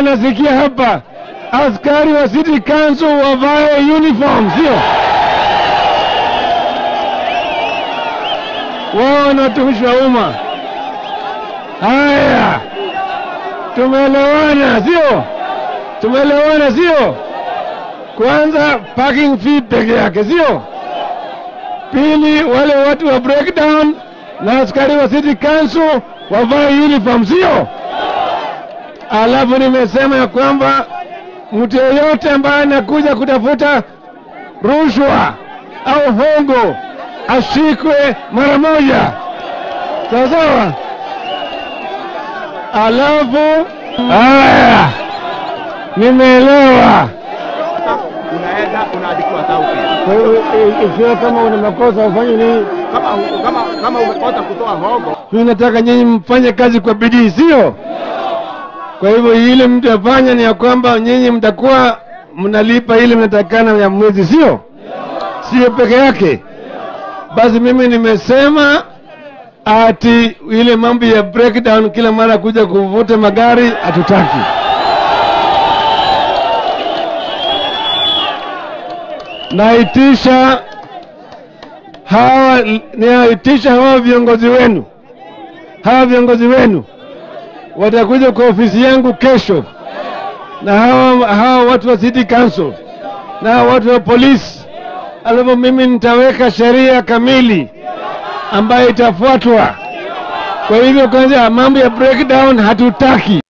nasikia hapa askari wa city council wavae uniform, sio wao ni watumishi wa umma. Haya, tumeelewana, sio? Tumeelewana, sio? Kwanza parking fee peke yake, sio? Pili, wale watu wa breakdown na askari wa city council wavae uniform, sio? Alafu nimesema ya kwamba mtu yeyote ambaye anakuja kutafuta rushwa au hongo ashikwe mara moja, sawa sawa. Alafu haya, nimeelewa. unaenda unaandikiwa tau pia. Kwa hiyo i- ikiwa kama una makosa ufanye nini? Kama kama kama umekosa kutoa hongo, Mimi nataka nyinyi mfanye kazi kwa bidii, sio? Kwa hivyo ile mtu afanya ni ya kwamba nyinyi mtakuwa mnalipa ile mnatakana ya mwezi, sio? Sio peke yake. Basi mimi nimesema ati ile mambo ya breakdown kila mara kuja kuvuta magari hatutaki. Naitisha hawa, naitisha hawa viongozi wenu, hawa viongozi wenu watakuja kwa ofisi yangu kesho, na hawa, hawa watu wa city council na hawa watu wa polisi, alafu mimi nitaweka sheria kamili ambayo itafuatwa. Kwa hivyo kwanza, mambo ya breakdown hatutaki.